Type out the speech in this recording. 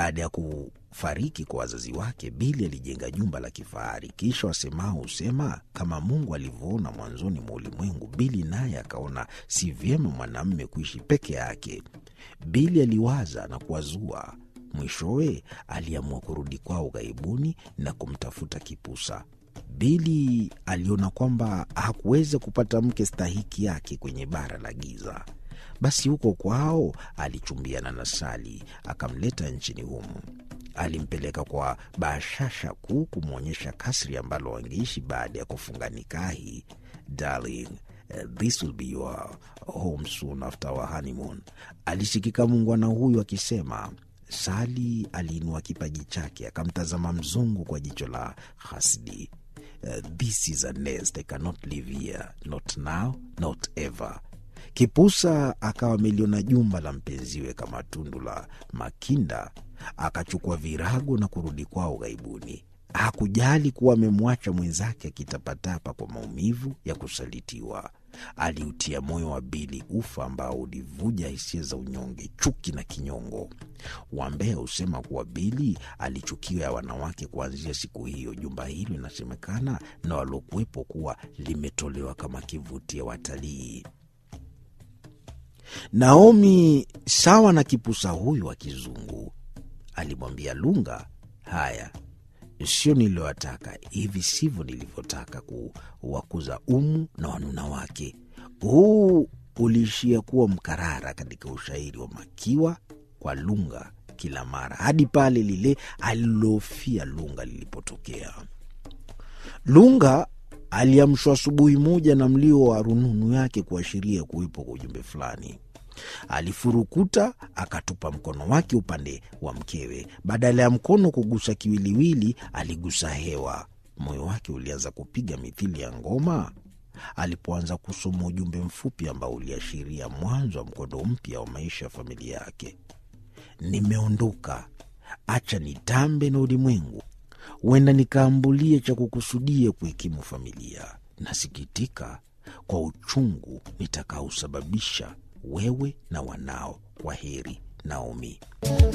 Baada ya kufariki kwa wazazi wake, Bili alijenga jumba la kifahari. Kisha wasemao husema kama Mungu alivyoona mwanzoni mwa ulimwengu, Bili naye akaona si vyema mwanamume kuishi peke yake. Bili aliwaza na kuwazua. Mwishowe aliamua kurudi kwao ughaibuni na kumtafuta Kipusa. Bili aliona kwamba hakuweza kupata mke stahiki yake kwenye bara la giza. Basi huko kwao alichumbiana na Sali, akamleta nchini humu. Alimpeleka kwa bashasha kuu kumwonyesha kasri ambalo wangeishi baada ya kufunga nikahi. Darling, this will be your home soon after our honeymoon, alisikika muungwana huyu akisema. Sali aliinua kipaji chake akamtazama mzungu kwa jicho la hasidi. Uh, this is a nest I cannot live here, not now, not ever. Kipusa akawa ameliona jumba la mpenziwe kama tundu la makinda, akachukua virago na kurudi kwao ughaibuni. Hakujali kuwa amemwacha mwenzake akitapatapa kwa maumivu ya kusalitiwa. Aliutia moyo wa Bili ufa ambao ulivuja hisia za unyonge, chuki na kinyongo. Wambea husema kuwa Bili alichukiwa ya wanawake kuanzia siku hiyo. Jumba hilo inasemekana na waliokuwepo kuwa limetolewa kama kivutio watalii. Naomi sawa na kipusa huyu wa kizungu alimwambia Lunga, haya sio niliyowataka, hivi sivyo nilivyotaka kuwakuza Umu na wanuna wake. Huu uliishia kuwa mkarara katika ushairi wa Makiwa kwa Lunga kila mara hadi pale lile alilofia Lunga lilipotokea. Lunga aliamshwa asubuhi moja na mlio wa rununu yake kuashiria kuwepo kwa ujumbe fulani. Alifurukuta akatupa mkono wake upande wa mkewe. Badala ya mkono kugusa kiwiliwili, aligusa hewa. Moyo wake ulianza kupiga mithili ya ngoma alipoanza kusoma ujumbe mfupi ambao uliashiria mwanzo wa mkondo mpya wa maisha ya familia yake. Nimeondoka, acha nitambe na ulimwengu, huenda nikaambulie cha kukusudia kuhikimu familia. Nasikitika kwa uchungu nitakaosababisha wewe na wanao. Kwa heri, Naomi.